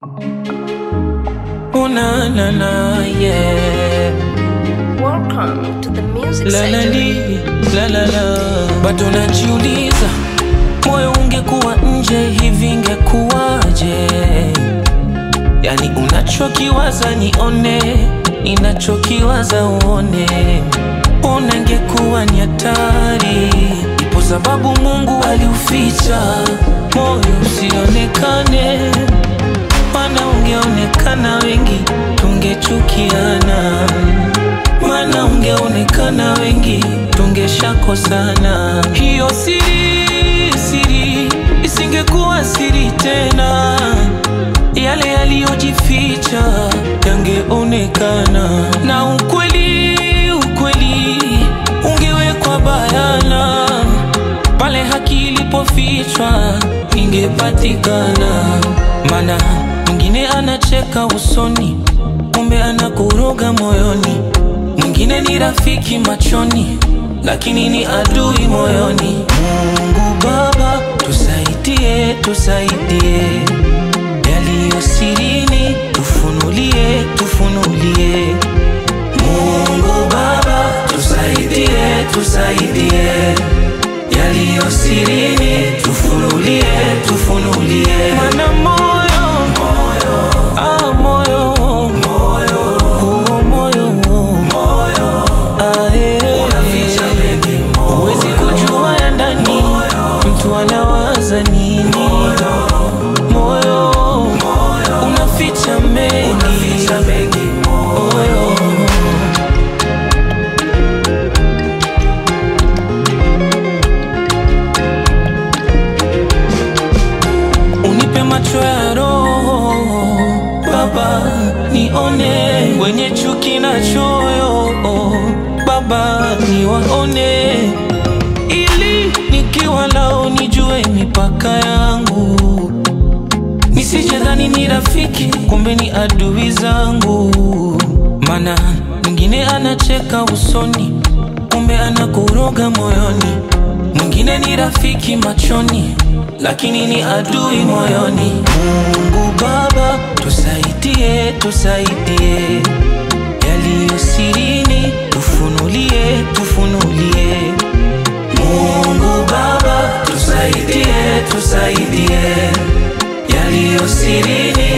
Oh na na na yeah. Welcome to the music La la center. li, la la la. Bado najiuliza moyo ungekuwa nje hivi ingekuwaje? Yani unachokiwaza nione, ninachokiwaza uone. Ona ingekuwa ni hatari, ipo sababu Mungu aliuficha moyo usionekane mana ungeonekana wengi tungechukiana, mana ungeonekana wengi tungeshakosana. Hiyo siri siri isingekuwa siri tena, yale yaliyojificha yangeonekana, na ukweli ukweli ungewekwa bayana pale haki ilipofichwa ingepatikana. Mana mwingine anacheka usoni, kumbe anakuroga moyoni. Mwingine ni rafiki machoni, lakini ni adui moyoni. Mungu Baba, tusaidie, tusaidie yaliyo sirini, tufunulie, tufunulie. Mungu Baba, tusaidie, tusaidie yaliyo sirini, tufunulie, tufunulie. Mana moyo, moyo, ah, moyo, moyo, huo moyo, moyo, ah, eh, unaficha mengi, huwezi kujua ya ndani, mtu anawaza nini, moyo, unaficha mengi, unaficha mengi, moyo. unipe macho ya roho Baba, nione wenye chuki na choyo Baba, niwaone ili nikiwa lao nijue mipaka yangu, nisijadhani ni rafiki, kumbe ni adui zangu. Mana mwingine anacheka usoni, kumbe anakuroga moyoni. Mwingine ni rafiki machoni, lakini ni adui moyoni. Mungu Baba, tusaidie, tusaidie yaliyo sirini, tufunulie, tufunulie. Mungu Baba, tusaidie, tusaidie yaliyo sirini,